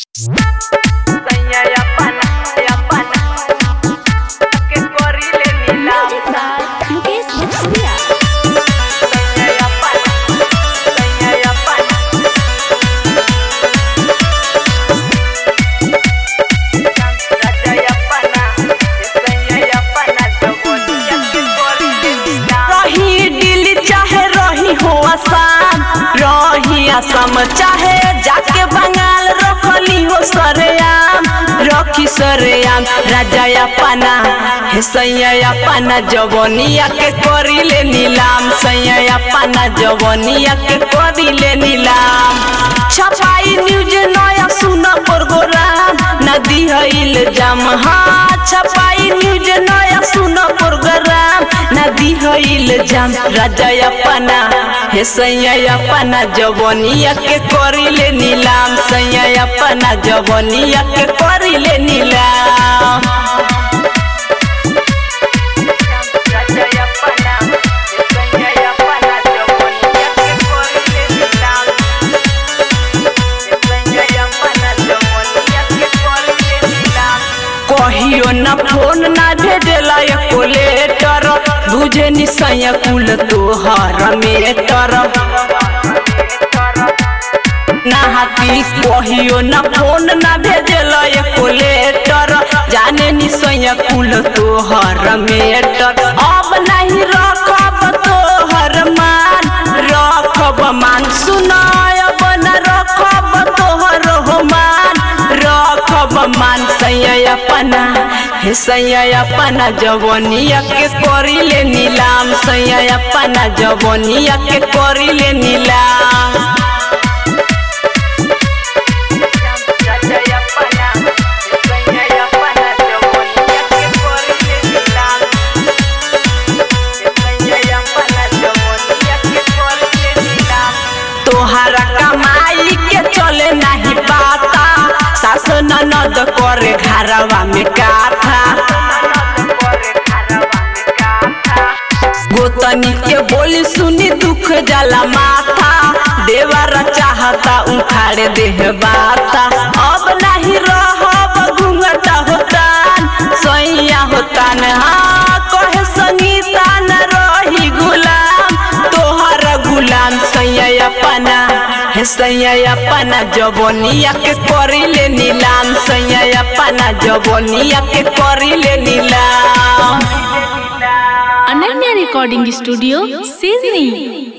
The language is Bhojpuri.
Magic by Mukesh Bhatia. रही दिल चाहे रही हो आसाम रही असम चाहे जाके बंगाल रखली हो सरेआम रखी सरेआम राजा अपना हे सैया अपना जवनिया के करिले नीलाम सैया अपना जवनिया के करिले नीलाम छपाई न्यूज नया सुन प्रोग्राम नदी हईल जाम हाँ छपाई न्यूज नया सुन प्रोग्राम नदी हईल जाम राजा अपना हे सैया अपना जवनिया के करिले नीलाम सैया अपना जवनिया के करिले नीलाम कहियो न फोन ना भेजला एको लेटर बुझे नि सैया कुल तोहर मेटर ना हाथी कहियो न फोन ना भेजला एको लेटर जाने नि सैया कुल तोहर मेटर अब नहीं रखब तोहर मान रखब मान सुनाय अब न रखब तोहर हो मान रखब मान सैया अपना हे सैया अपना जवनिया के करिले नीलाम सैया अपना जवनिया के करिले नीलाम तोहरा कमाई के चले नहीं पाता सास ननद करे घरवा में काथा गोतनी के बोली सुनी दुख जला माथा देवर चाहता उखाड़े देह बाता अब नहीं रहब घूंघटा होतान सैया होतान हाँ कहे संगीता न रही गुलाम तोहर गुलाम सैया अपना हे सैया अपना जवनिया के करिले नीलाम सैया अपना जवनिया के करिले नीलाम Ananya Recording Studio, Sydney.